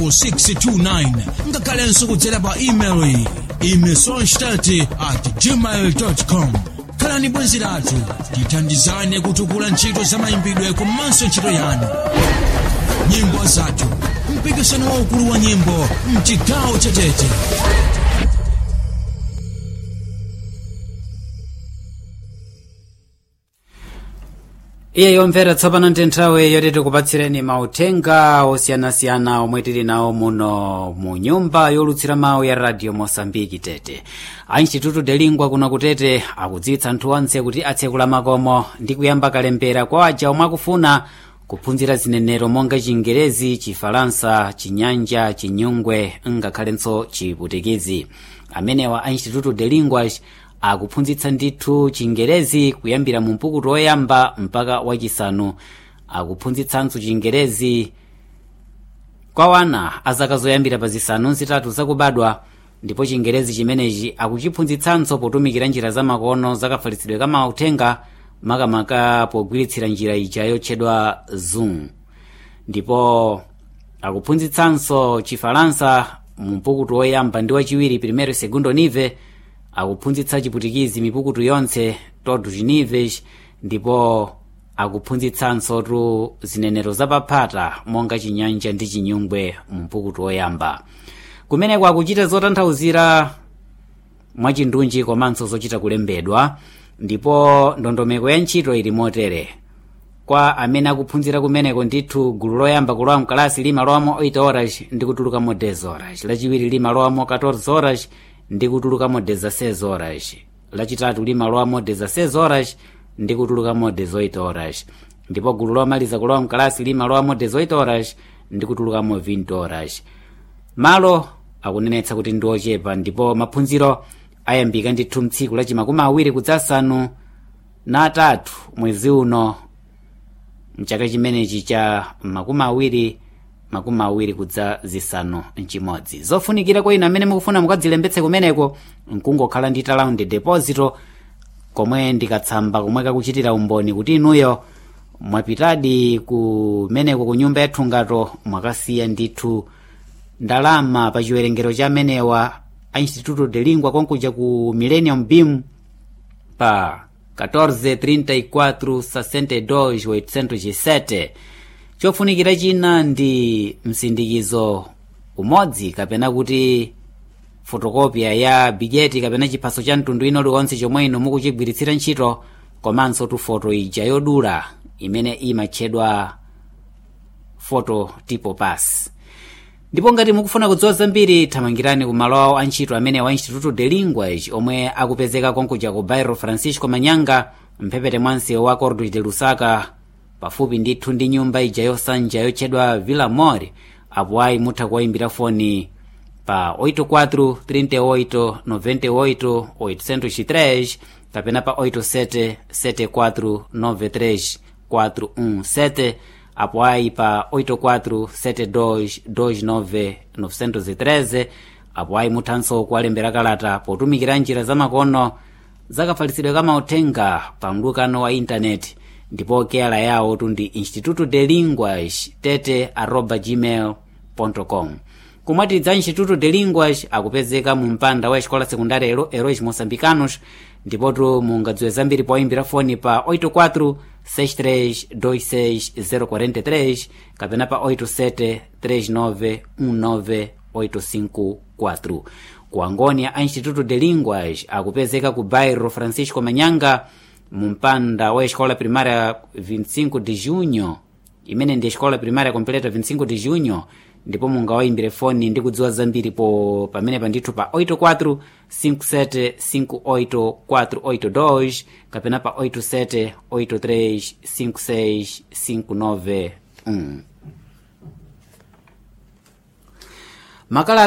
629 ngakhalenso kudzera pa email imesonstadt at gmail com khalani bwenzi lathu tithandizane kutukula ntchito za mayimbidwe komanso ntchito yanu nyimbo zathu mpikisano waukulu wa nyimbo mchigawo chetete iye yomvera tsopano ndi nthawi yoti tikupatsireni mauthenga osiyanasiyana omwe tili nawo muno mu nyumba yolutsira mawu ya radio mosambiki tete a instituto de lingua kuno kutete akudziwitsa anthu onse kuti atsekula makomo ndi kuyamba kalembera kwa aja omwe akufuna kuphunzira zinenero monga chingerezi chifalansa chinyanja chinyungwe ngakhalenso chiputikizi amenewa a instituto de linguas akuphunzitsa ndithu chingerezi kuyambira mu mpukutu woyamba mpaka wachisanu akuphunzitsanso chingerezi kwa wana azaka zoyambira pa zisanu zitatu zakubadwa ndipo chingerezi chimenechi akuchiphunzitsanso potumikira njira zamakono zakafalitsidwe ka mauthenga makamaka pogwiritsira njira ija yotchedwa zoom ndipo akuphunzitsanso chifalansa mu mpukutu woyamba ndi wachiwiri primero segundo nive akuphunzitsa chiputikizi mipukutu yonse todu chinives ndipo akuphunzitsanso tu zinenero zapaphata monga chinyanja ndi chinyungwe mu mpukutu woyamba kumeneko akuchita zotanthauzira mwachindunji komanso zochita kulembedwa ndipo ndondomeko ya ntchito ili motere kwa amene akuphunzira kumeneko ndithu gulu loyamba kulowa mkalasi limalowamo 8 horas ndi kutulukamo 10 horas lachiwiri limalowamo 14 horas ndi kutulukamo 16 horas lachitatu limalowamo 16 horas ndi kutulukamo 18 horas ndipo gulu lomaliza kulowa mkalasi limalowamo 18 horas ndi kutulukamo 20 horas malo akunenetsa kuti ndi ochepa ndipo maphunziro ayambika ndithu mtsiku lachimakumi awiri kudzasanu na atatu mwezi uno mchaka chimenechi cha makumi awiri makumi awiri kudza zisanu mchimodzi zofunikira kwa inu amene mukufuna mukadzilembetse kumeneko nkungokhala ndi talaundi deposito komwe ndikatsamba komwe kakuchitira umboni kuti inuyo mwapitadi kumeneko ku nyumba yathu ngato mwakasiya ndithu ndalama pa chiwerengero cha amenewa a instituto de lingua konkuja ku millennium beam pa 1434 chofunikira china ndi msindikizo umodzi kapena kuti fotokopia ya bijeti kapena chiphaso cha mtundu ino liwonse chomwe inu mukuchigwiritsira ntchito komanso tu foto ija yodula imene imatchedwa foto tipo pass ndipo ngati mukufuna kudziwa zambiri thamangirani ku malo awo antchito amene wa instituto de linguage omwe akupezeka konkuja ku bairro francisco manyanga mphepete mwansewu wa cordo de lusaka pafupi ndithu ndi nyumba ija yosanja yotchedwa villa mor apo ayi mutha kuwayimbira foni pa 84 38 98 803 kapena pa 87 74 93 417 apo ayi pa 84 72 29 913 apo ayi muthanso kuwalembera kalata potumikira njira zamakono zakafalitsidwe kamauthenga pa mlukano wa intaneti ndipo keyala yawo tundi instituto de linguas tete arroba gmail com kumwatidza instituto de linguas akupezeka mu mpanda wa escola secundária Hero- heróis moçambicanos ndipotu mungadziwe zambiri poyimbira foni pa 84 6326043 kapena pa 87 39 19 854 ku angônia a instituto de linguas akupezeka ku bairro francisco manyanga mu mpanda wa escola primária 25 de junho imene ndi escola primária completa 25 de junho ndipo mungawayimbire foni ndi kudziwa zambiri po pamene pandithu pa 84 57 58 482 kapena pa 87 83 56 59 1 makala